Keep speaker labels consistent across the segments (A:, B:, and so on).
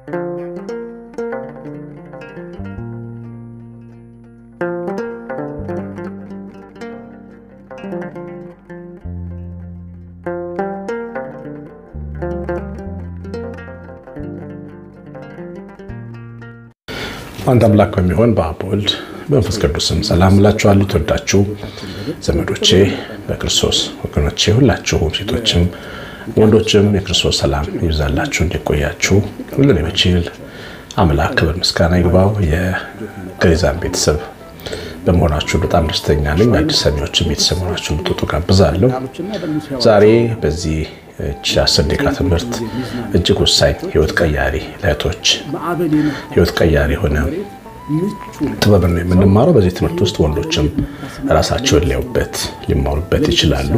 A: አንድ አምላክ በሚሆን በአብ ወልድ በመንፈስ ቅዱስም ሰላም እላችኋለሁ። የተወዳችሁ ዘመዶቼ በክርስቶስ ወገኖቼ፣ ሁላችሁም ሴቶችም ወንዶችም የክርስቶስ ሰላም ይብዛላችሁ። እንዲቆያችሁ ሁሉን የሚችል አምላክ ክብር ምስጋና ይግባው። የገሪዛን ቤተሰብ በመሆናችሁ በጣም ደስተኛ ነኝ። አዲስ ሰሚዎችም ቤተሰብ ሆናችሁ ልትወጡ ጋብዛለሁ። ዛሬ በዚህ አስር ደቂቃ ትምህርት እጅግ ወሳኝ ህይወት ቀያሪ ለእህቶች ህይወት ቀያሪ የሆነ ጥበብ ነው የምንማረው። በዚህ ትምህርት ውስጥ ወንዶችም ራሳቸውን ሊያዩበት ሊማሩበት ይችላሉ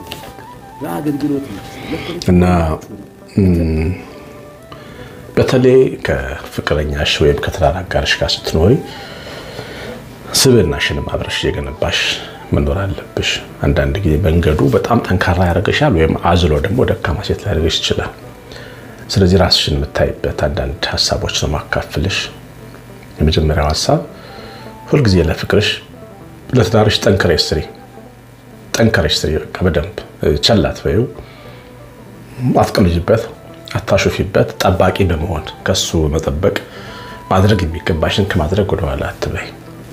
A: እና በተለይ ከፍቅረኛሽ ወይም ከትዳር አጋርሽ ጋር ስትኖሪ ስብዕናሽንም አብረሽ እየገነባሽ መኖር አለብሽ። አንዳንድ ጊዜ መንገዱ በጣም ጠንካራ ያደርግሻል፣ ወይም አዝሎ ደግሞ ደካማ ሴት ሊያደርግሽ ይችላል። ስለዚህ ራስሽን የምታይበት አንዳንድ ሀሳቦች ነው ማካፍልሽ። የመጀመሪያው ሀሳብ ሁልጊዜ ለፍቅርሽ ለትዳርሽ ጠንክረሽ ስሪ፣ ጠንክረሽ ስሪ። በቃ በደንብ ቸላት በይው፣ አትቀልጅበት፣ አታሾፊበት። ጠባቂ በመሆን ከሱ መጠበቅ ማድረግ የሚገባሽን ከማድረግ ወደኋላ አትበይ።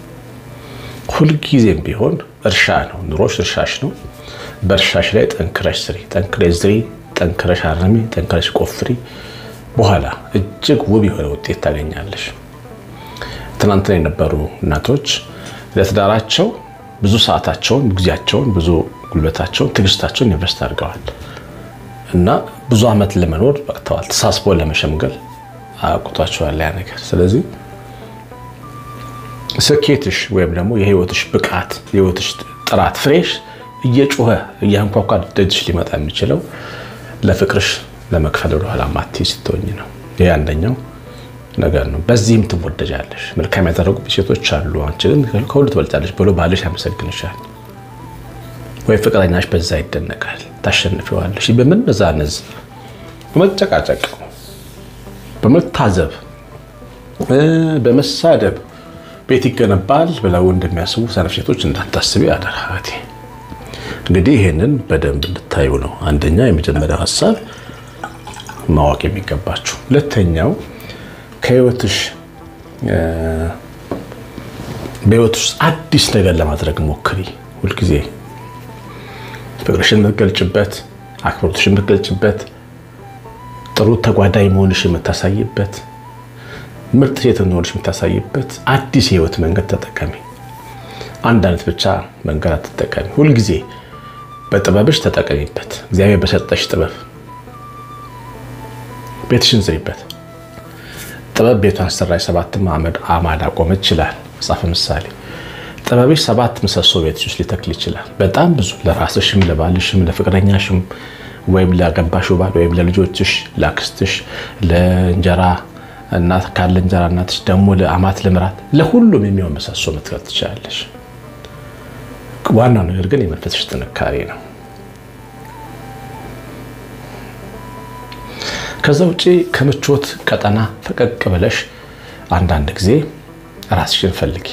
A: ሁልጊዜም ቢሆን እርሻ ነው፣ ኑሮሽ እርሻሽ ነው። በእርሻሽ ላይ ጠንክረሽ ስሪ፣ ጠንክረሽ ዝሪ፣ ጠንክረሽ አርሚ፣ ጠንክረሽ ቆፍሪ። በኋላ እጅግ ውብ የሆነ ውጤት ታገኛለሽ። ትናንትና የነበሩ እናቶች ለትዳራቸው ብዙ ሰዓታቸውን፣ ጊዜያቸውን፣ ብዙ ጉልበታቸውን፣ ትዕግስታቸውን ኢንቨስት አድርገዋል እና ብዙ ዓመት ለመኖር በቅተዋል። ተሳስቦ ለመሸምገል አቁቷቸዋል ያ ነገር። ስለዚህ ስኬትሽ ወይም ደግሞ የህይወትሽ ብቃት የህይወትሽ ጥራት ፍሬሽ እየጮኸ እያንኳኳ ደጅሽ ሊመጣ የሚችለው ለፍቅርሽ ለመክፈል ወደኋላ ማትይ ስትሆኝ ነው። ይህ አንደኛው ነገር ነው። በዚህም ትወደጃለሽ። መልካም ያደረጉ ሴቶች አሉ፣ አንቺ ግን ከሁሉ ትበልጫለሽ ብሎ ባልሽ ያመሰግንሻል፣ ወይም ፍቅረኛሽ በዛ ይደነቃል። ታሸንፊዋለሽ። በመነዛነዝ በመጨቃጨቅ በመታዘብ በመሳደብ ቤት ይገነባል ብለው እንደሚያስቡ ሰነፍ ሴቶች እንዳታስቢ አደራ እህቴ። እንግዲህ ይህንን በደንብ እንድታዩ ነው አንደኛ የመጀመሪያው ሀሳብ ማወቅ የሚገባችሁ። ሁለተኛው ከህይወትሽ በህይወትሽ አዲስ ነገር ለማድረግ ሞክሪ። ሁልጊዜ ፍቅርሽን የምትገልጭበት፣ አክብሮትሽን የምትገልጭበት፣ ጥሩ ተጓዳኝ መሆንሽ የምታሳይበት ምርጥ ሴት እንደሆነች የምታሳይበት አዲስ የህይወት መንገድ ተጠቀሚ። አንድ አይነት ብቻ መንገድ አትጠቀሚ። ሁልጊዜ በጥበብሽ ተጠቀሚበት። እግዚአብሔር በሰጠሽ ጥበብ ቤትሽን ዝሪበት። ጥበብ ቤቷን ሰራች፣ ሰባትም አዕማድ አቆመች ይላል መጽሐፈ ምሳሌ። ጥበብሽ ሰባት ምሰሶ ቤትሽ ውስጥ ሊተክል ይችላል። በጣም ብዙ ለራስሽም፣ ለባልሽም፣ ለፍቅረኛሽም ወይም ላገባሽው ባል ወይም ለልጆችሽ፣ ለአክስትሽ፣ ለእንጀራ እናት ካለ እንጀራ እናትሽ ደግሞ ለአማት ለምራት ለሁሉም የሚሆን ምሰሶ መትከል ትችላለሽ። ዋናው ነገር ግን የመንፈስሽ ጥንካሬ ነው። ከዛ ውጭ ከምቾት ቀጠና ፈቀቅ ብለሽ አንዳንድ ጊዜ ራስሽን ፈልጊ።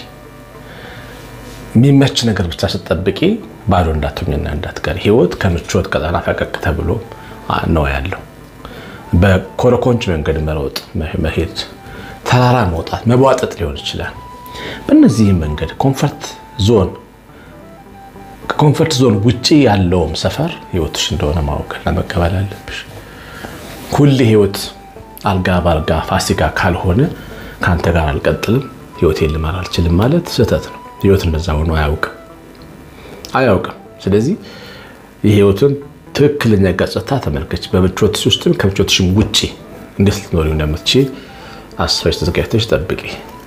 A: የሚመች ነገር ብቻ ስትጠብቂ ባዶ እንዳትሆኝና እንዳትቀሪ። ህይወት ከምቾት ቀጠና ፈቀቅ ተብሎ ነው ያለው። በኮረኮንች መንገድ መሮጥ፣ መሄድ፣ ተራራ መውጣት፣ መቧጠጥ ሊሆን ይችላል። በእነዚህም መንገድ ኮንፈርት ዞን ከኮንፈርት ዞን ውጪ ያለውም ሰፈር ህይወትሽ እንደሆነ ማወቅና መቀበል አለብሽ። ሁሌ ህይወት አልጋ በአልጋ ፋሲካ ካልሆነ ከአንተ ጋር አልቀጥልም፣ ህይወቴን ልመራ አልችልም ማለት ስህተት ነው። ህይወት እንደዛ ሆኖ አያውቅም አያውቅም። ስለዚህ የህይወትን ትክክለኛ ገጽታ ተመልከች። በምቾትሽ ውስጥም ከምቾትሽም ውጭ እንዴት ልትኖሪ እንደምትችል አስበሽ ተዘጋጅተሽ ጠብቂ።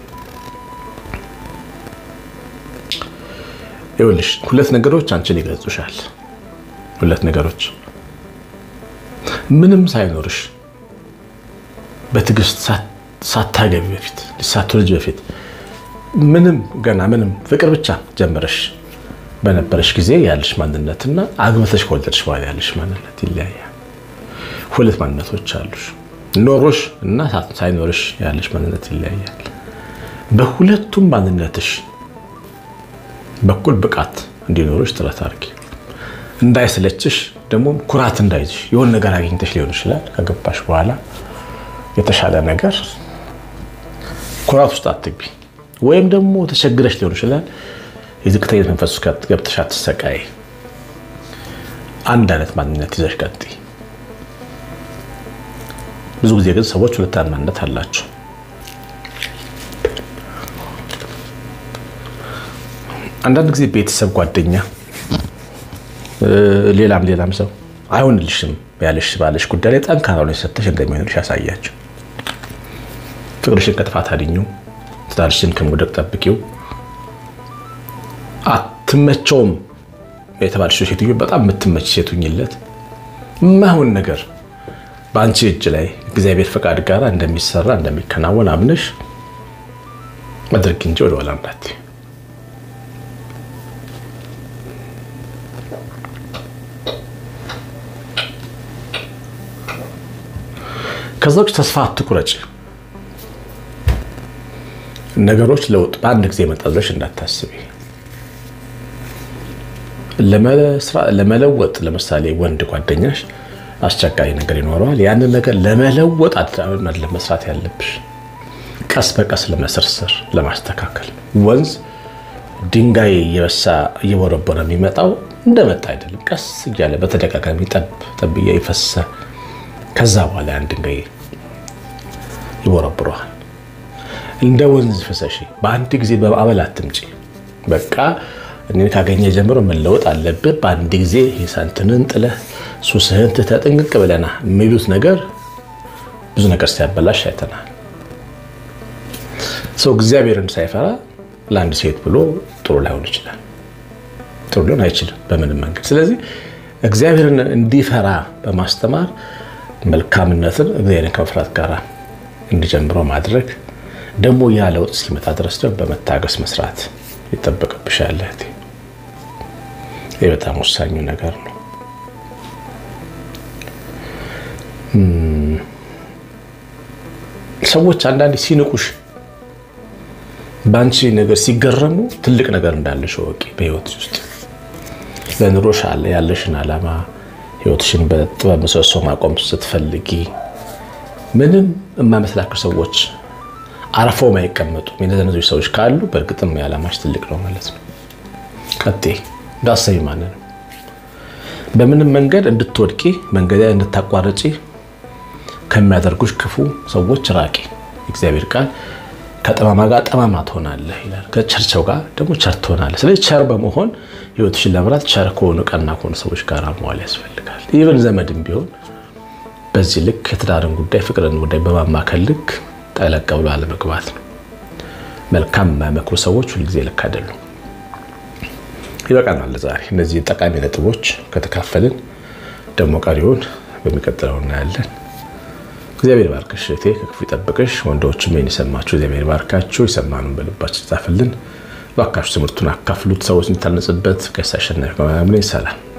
A: ይኸውልሽ ሁለት ነገሮች አንቺን ይገልጹሻል። ሁለት ነገሮች ምንም ሳይኖርሽ በትዕግስት ሳታገቢ በፊት ሳትወልጂ በፊት ምንም ገና ምንም ፍቅር ብቻ ጀምረሽ በነበረሽ ጊዜ ያለሽ ማንነትና አግብተሽ ከወለድሽ በኋላ ያለሽ ማንነት ይለያያል። ሁለት ማንነቶች አሉሽ። ኖሮሽ እና ሳይኖርሽ ያለሽ ማንነት ይለያያል። በሁለቱም ማንነትሽ በኩል ብቃት እንዲኖርሽ ጥረት አድርጊ። እንዳይሰለችሽ ደግሞ ኩራት እንዳይዝሽ የሆነ ነገር አግኝተሽ ሊሆን ይችላል። ከገባሽ በኋላ የተሻለ ነገር ኩራት ውስጥ አትግቢ። ወይም ደግሞ ተቸግረሽ ሊሆን ይችላል። የዝቅተኝነት መንፈስ ውስጥ ገብተሽ አትሰቃይ። አንድ አይነት ማንነት ይዘሽ ቀጥይ። ብዙ ጊዜ ግን ሰዎች ሁለት አይነት ማንነት አላቸው። አንዳንድ ጊዜ ቤተሰብ፣ ጓደኛ፣ ሌላም ሌላም ሰው አይሆንልሽም ያለሽ ባለሽ ጉዳይ ላይ ጠንካራ ሆነሽ ሰጥተሽ እንደሚሆንልሽ ያሳያቸው። ፍቅርሽን ከጥፋት አድኙ። ትዳርሽን ከመውደቅ ጠብቂው። አትመቸውም የተባለች ሴትዮ በጣም የምትመች ሴቱኝለት የማይሆን ነገር በአንቺ እጅ ላይ እግዚአብሔር ፈቃድ ጋር እንደሚሰራ እንደሚከናወን አምነሽ አድርጊ እንጂ ወደ ኋላ እንዳትዪ። ከዛ ውጭ ተስፋ አትቁረጭ። ነገሮች ለውጥ በአንድ ጊዜ መጣ ብለሽ እንዳታስቢ። ለመለወጥ ለምሳሌ ወንድ ጓደኛሽ አስቸጋሪ ነገር ይኖረዋል። ያንን ነገር ለመለወጥ መስራት ያለብሽ ቀስ በቀስ ለመሰርሰር ለማስተካከል። ወንዝ ድንጋይ እየበሳ እየቦረቦረ የሚመጣው እንደመጣ አይደለም። ቀስ እያለ በተደጋጋሚ ጠብ ጠብ ይፈሰ ከዛ በኋላ ያን ድንጋይ ይቦረብረዋል። እንደ ወንዝ ፍሰሺ። በአንድ ጊዜ በማዕበል አትምጪ። በቃ እኔ ካገኘ ጀምሮ መለወጥ አለብህ። በአንድ ጊዜ ሂሳንትንን ጥለህ ሱስህን ትተህ ጥንቅቅ ብለና የሚሉት ነገር ብዙ ነገር ሲያበላሽ አይተናል። ሰው እግዚአብሔርን ሳይፈራ ለአንድ ሴት ብሎ ጥሩ ላይሆን ይችላል። ጥሩ ሊሆን አይችልም በምንም መንገድ። ስለዚህ እግዚአብሔርን እንዲፈራ በማስተማር መልካምነትን እግዚአብሔርን ከመፍራት ጋር እንዲጀምረው ማድረግ ደግሞ ያ ለውጥ እስኪመጣ ድረስ ደግሞ በመታገስ መስራት ይጠበቅብሻል። ይህ በጣም ወሳኙ ነገር ነው። ሰዎች አንዳንዴ ሲንቁሽ፣ በአንቺ ነገር ሲገረሙ ትልቅ ነገር እንዳለሽ ወቂ። በህይወት ውስጥ ለኑሮሽ አለ ያለሽን ዓላማ ህይወትሽን በጥበብ ምሰሶ ማቆም ስትፈልጊ ምንም የማይመስላቸው ሰዎች አርፈው ማይቀመጡ የነዘነዙ ሰዎች ካሉ በእርግጥም የዓላማሽ ትልቅ ነው ማለት ነው። ቀጤ እንዳሰቢ ማለት ነው። በምንም መንገድ እንድትወድቂ መንገድ እንድታቋርጪ ከሚያደርጉሽ ክፉ ሰዎች ራቂ። እግዚአብሔር ቃል ከጠማማ ጋር ጠማማ ትሆናለህ ይላል። ከቸርቸው ጋር ደግሞ ቸር ትሆናለህ። ስለዚህ ቸር በመሆን ህይወትሽን ለምራት ቸር ከሆኑ ቀና ከሆኑ ሰዎች ጋር መዋል ያስፈልጋል። ኢቨን ዘመድም ቢሆን በዚህ ልክ የትዳርን ጉዳይ ፍቅርን ጉዳይ በማማከል ልክ ጠለቅ ብሎ አለመግባት ነው። መልካም የማይመክሩ ሰዎች ሁልጊዜ ልክ አይደሉም። ይበቃናል ዛሬ እነዚህ ጠቃሚ ነጥቦች ከተካፈልን ደግሞ ቀሪውን በሚቀጥለው እናያለን። እግዚአብሔር ባርክሽ እህቴ፣ ከክፉ ይጠብቅሽ። ወንዶችም ይህን የሰማችሁ እግዚአብሔር ባርካችሁ፣ የሰማኑን በልባችን ጻፍልን። ባካችሁ ትምህርቱን አካፍሉት፣ ሰዎች እንዲታነጽበት። ቀሲስ አሸናፊ ሰላም